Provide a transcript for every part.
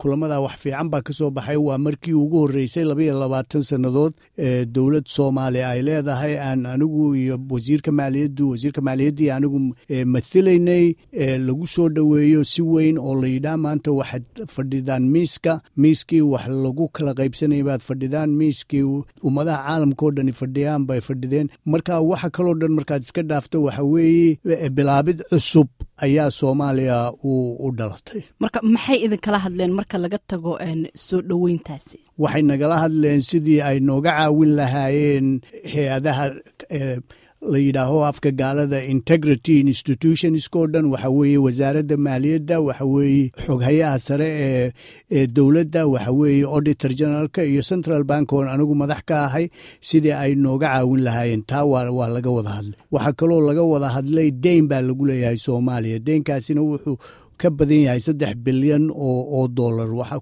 kulamada wax fiican baa ka soo baxay waa markii ugu horreysay labaiyo labaatan sannadood dowlad soomaaliya ay leedahay aan anigu iyo wasiirka maaliyaddu wasiirka maaliyaddii anigu mathilaynay lagu soo dhoweeyo si weyn oo la yidhaah maanta waxaad fadhidaan miiska miiskii wax lagu kala qaybsanaya baad fadhidaan miiskii ummadaha caalamka oo dhani fadhiyaan bay fadhideen marka waxa kaloo dhan markaad iska dhaafto waxa weeye bilaabid cusub ayaa soomaaliya u dhalatay marka maxay idinkala hadleen marka laga tago soo dhoweyntaasi waxay nagala hadleen sidii ay nooga caawin lahaayeen hay-adaha la yidhaaho afka gaalada integrity institutionskoo dhan waxa weeye wasaaradda maaliyadda waxa weeye xoghayaha sare ee ee dowladda waxa weeye auditor generaalka iyo central bank oon anigu madax ka ahay sidii ay nooga caawin lahaayeen taa waa laga wada hadlay waxaa kaloo laga wada hadlay deyn baa lagu leeyahay soomaaliya deynkaasina wuxuu ka badan yahay saddex bilyan oo dollar waxa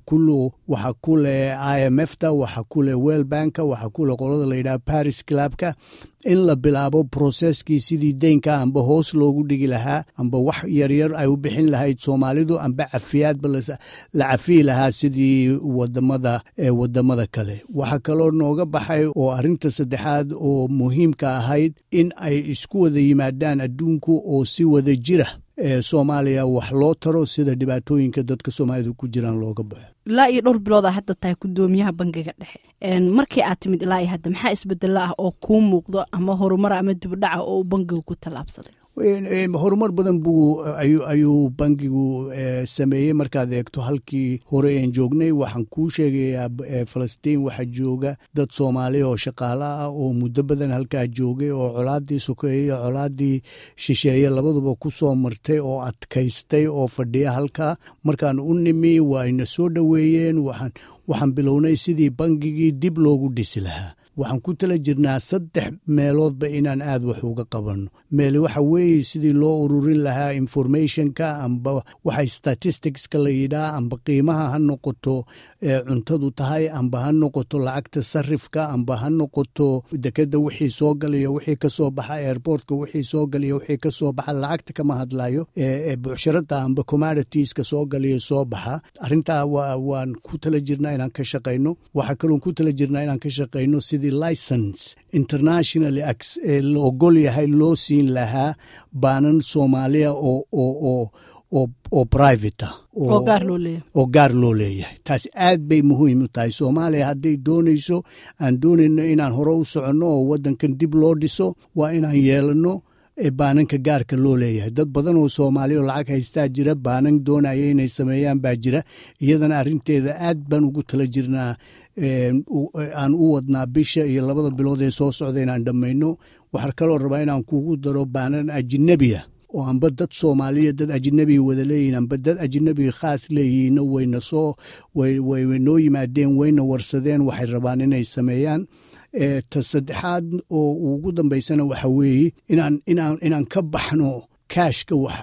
ku leh i m f ta waxa ku leh well banka waxa ku leh qolada la yidhaha paris clubka in la bilaabo broseskii sidii deynka amba hoos loogu dhigi lahaa amba wax yaryar ay u bixin lahayd soomaalidu amba cafiyaadba la cafiyi lahaa sidii wadamada wadamada kale waxaa kaloo nooga baxay oo arinta saddexaad oo muhiimka ahayd in ay isku wada yimaadaan adduunku oo si wada jira ee soomaaliya wax loo taro sida dhibaatooyinka dadka soomaalida ku jiraan looga baxo ilaa iyo dhowr biloodaa hadda tahay gudoomiyaha bangiga dhexe markii aad timid ilaa iyo hadda maxaa isbedelo ah oo kuu muuqdo ama horumara ama dibdhaca oo uu bangigu ku tallaabsaday horumar badan buu ayuu bangigu sameeyey markaad eegto halkii hore een joognay waxaan kuu sheegayaa falastiin waxaa jooga dad soomaaliya oo shaqaale ah oo muddo badan halkaa joogay oo colaadii sokeeye iyo colaadii shisheeye labaduba ku soo martay oo adkaystay oo fadhiya halkaa markaan u nimi waa ina soo dhoweeyeen waxaan bilownay sidii bangigii dib loogu dhisi lahaa waxaan ku tala jirnaa saddex meeloodba inaan aad wax uga qabanno meel waxa weeye sidii loo ururin lahaa informationka amba waxay statisticska la yidhaah amba qiimaha ha noqoto cuntadu tahay amba ha noqoto lacagta sarifka amba ha noqoto dekeda wixii soo galayo wixii ka soo baxa airportka wixii soo galayo wixii ka soo baxa lacagta kama hadlayo bucsharada amba commoditieska soo galayo soo baxa arrintaa waan ku tala jirnaa inaan ka shaqayno waxaa kaloon ku tala jirnaa inaan ka shaqayno sidii license internationally la ogol yahay loo siin lahaa baanan soomaaliya oo oo oo oo private ah oo gaar loo leeyahay taas aad bay muhiim u tahay soomaaliya hadday doonayso aan doonayno inaan hore u soconno oo waddankan dib loo dhiso waa inaan yeelanno baananka gaarka loo leeyahay dad badan oo soomaaliya oo lacag haystaa jira baanan doonaya inay sameeyaan baa jira iyadana arrinteeda aad baan ugu tala jirnaa aan u wadnaa bisha iyo labada bilood ee soo socda inaan dhammayno waxaa kaloo rabaa inaan kugu daro baanan ajinabiya oo amba dad soomaaliya dad ajinabiga wada leeyihin amba dad ajinabiga khaas leeyihiinna wayna soo way noo yimaadeen wayna warsadeen waxay rabaan inay sameeyaan ta saddexaad oo ugu dambaysana waxa weeye inaan inaan inaan ka baxno kaashka wax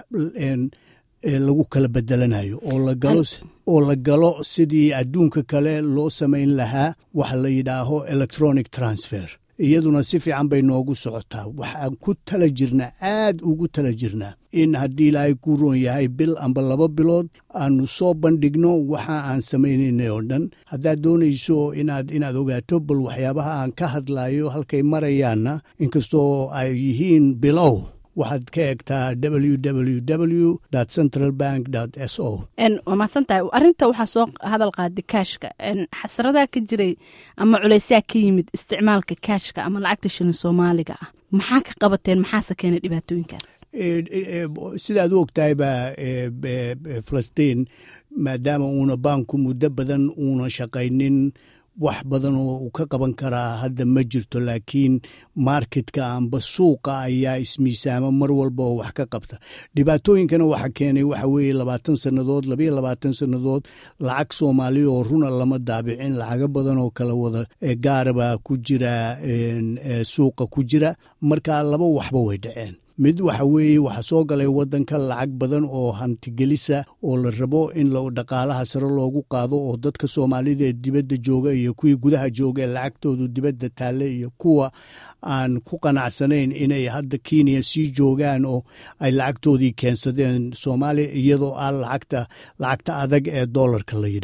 lagu kala bedelanayo oo la galo oo la galo sidii adduunka kale loo samayn lahaa waxa la yidhaaho electronic transfer iyaduna si fiican bay noogu socotaa waxaan ku tala jirnaa aad ugu tala jirnaa in haddii ilaahay ku roon yahay bil amba laba bilood aanu soo bandhigno waxa aan samaynayna oo dhan haddaad doonayso inaad inaad ogaato bal waxyaabaha aan ka hadlayo halkay marayaanna inkastoo ay yihiin bilow waxaad ka eegtaa www central bank s o waa mahadsantahay arrinta waxaa soo hadal qaaday kaashka xasradaa ka jiray ama culaysaa ka yimid isticmaalka kaashka ama lacagta shilin soomaaliga ah maxaa ka qabateen maxaase keenay dhibaatooyinkaas sidaad u ogtahay baa falastiin maadaama uuna baanku muddo badan uuna shaqaynin wax badan oo uu ka qaban karaa hadda ma jirto laakiin marketka amba suuqa ayaa ismiisaama mar walba oo wax ka qabta dhibaatooyinkana waxa keenay waxa weeye labaatan sannadood labayo labaatan sannadood lacag soomaaliya oo runa lama daabicin lacago badan oo kala wada gaaraba ku jira suuqa ku jira marka laba waxba way dhaceen mid waxa weeye waxaa soo galay waddanka lacag badan oo hantigelisa oo la rabo in dhaqaalaha sare loogu qaado oo dadka soomaalida ee dibadda jooga iyo kuwii gudaha jooga ee lacagtoodu dibadda taalle iyo kuwa aan ku qanacsanayn inay hadda kenya sii joogaan oo ay lacagtoodii keensadeen soomaaliya iyadoo ah lacagta lacagta adag ee dollarka la yidhaah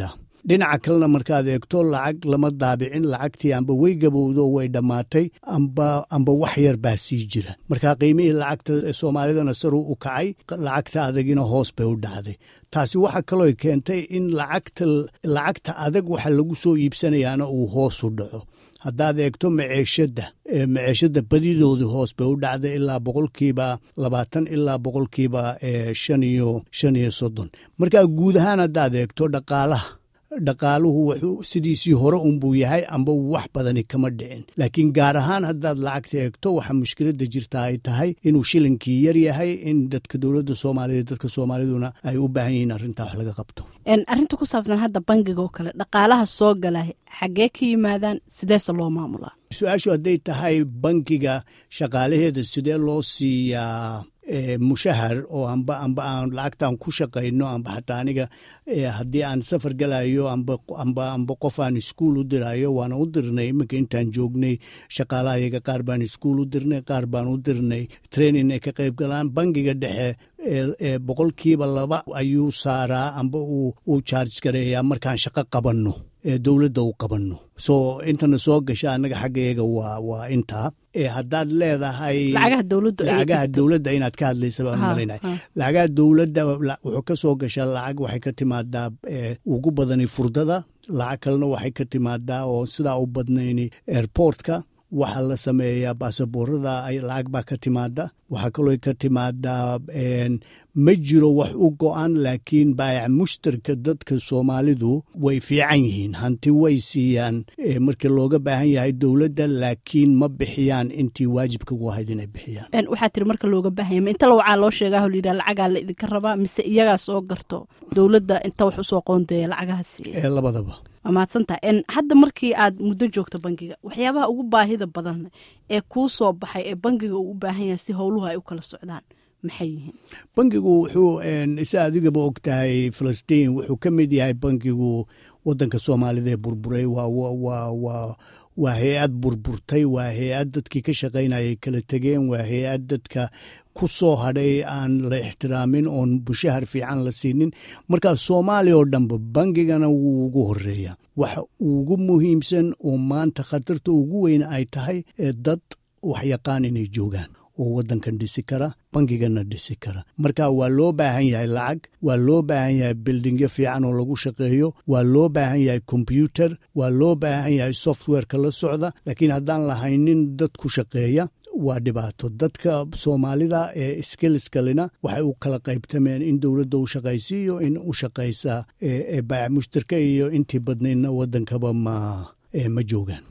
dhinaca kalena markaad eegto lacag lama daabicin lacagtii amba way gabowdo way dhammaatay amba amba wax yar baa sii jira marka qiimihii lacagta soomaalidana saruu u kacay lacagta adagina hoos bay u dhacday taasi waxa kaloo keentay in lacagta lacagta adag waxa lagu soo iibsanayaana uu hoos u dhaco haddaad eegto maceeshadda maceeshadda badidoodu hoos bay u dhacday ilaa boqolkiiba labaatan ilaa boqolkiiba shan iyo shan iyo soddon marka guud ahaan haddaad eegto dhaqaalaha dhaqaaluhu wuxuu sidiisii hore unbuu yahay amba wax badani kama dhicin laakiin gaar ahaan haddaad lacagta eegto waxa mushkiladda jirta ay tahay inuu shilinkii yar yahay in dadka dowladda soomaaliyeed dadka soomaaliduna ay u baahan yihiin arrintaa wax laga qabto arrinta ku saabsan hadda bangiga oo kale dhaqaalaha soo gala xaggee ka yimaadaan sideese loo maamulaa su-aashu hadday tahay bankiga shaqaalaheeda sidee loo siiyaa mushahar oo amba amba aan lacagtaan ku shaqayno amba xataa aniga haddii aan safar galayo amba amba amba qof aan iskuol u dirayo waana u dirnay iminka intaan joognay shaqaalaha iyaga qaar baan iskuol u dirnay qaar baan u dirnay training ay ka qayb galaan bangiga dhexe boqolkiiba laba ayuu saaraa amba uu charge gareeyaa markaan shaqo qabanno dowladda u qabanno so intana soo gasha annaga xaggayaga waa waa intaa haddaad leedahay lacagaha dowladda inaad ka hadlaysa baan malaynahay lacagaha dowladda wuxuu ka soo gashaa lacag waxay ka timaadaa ugu badani furdada lacag kalena waxay ka timaadaa oo sidaa u badnayni airportka waxaa la sameeyaa baasaboorada lacag baa ka timaada waxaa kaloo ka timaadaa ma jiro wax u go-an laakiin baayac mushtarka dadka soomaalidu way fiican yihiin hanti way siiyaan markii looga baahan yahay dowladda laakiin ma bixiyaan intii waajibka ugu ahayd inay bixiyaan waxaa tiri marka looga baahanya ma inta lawacaa loo sheegaho layidhaha lacagaa la idinka rabaa mise iyagaa soo garto dowladda inta wax usoo qoondeeya lacagaha siiya labadaba waa mahadsantaha hadda markii aad muddo joogto bangiga waxyaabaha ugu baahida badan ee kuu soo baxay ee bangiga uu u baahan yahay si howluhu ay u kala socdaan maxay yihiin bangigu wuxuu isa adigaba og tahay falastiin wuxuu ka mid yahay bangigu wadanka soomaalida ee burburay waa waa hay-ad burburtay waa hay-ad dadkii ka shaqaynayay kala tegeen waa hay-ad dadka ku soo hadhay aan la ixtiraamin oon bushahar fiican la siinin markaa soomaaliya oo dhanba bangigana wuu ugu horeeya waxa ugu muhiimsan oo maanta khatarta ugu weyn ay tahay ee dad waxyaqaan inay joogaan oo waddankan dhisi kara bangigana dhisi kara marka waa loo baahan yahay lacag waa loo baahan yahay bildingyo fiican oo lagu shaqeeyo waa loo baahan yahay kombyuter waa loo baahan yahay softwareka la socda laakiin haddaan lahaynin dad ku shaqeeya waa dhibaato dadka soomaalida ee skilskalina waxay u kala qaybtameen in dowladda u shaqaysiiyo in u shaqaysa baayac mushtarka iyo intii badnaydna waddankaba ma ma joogaan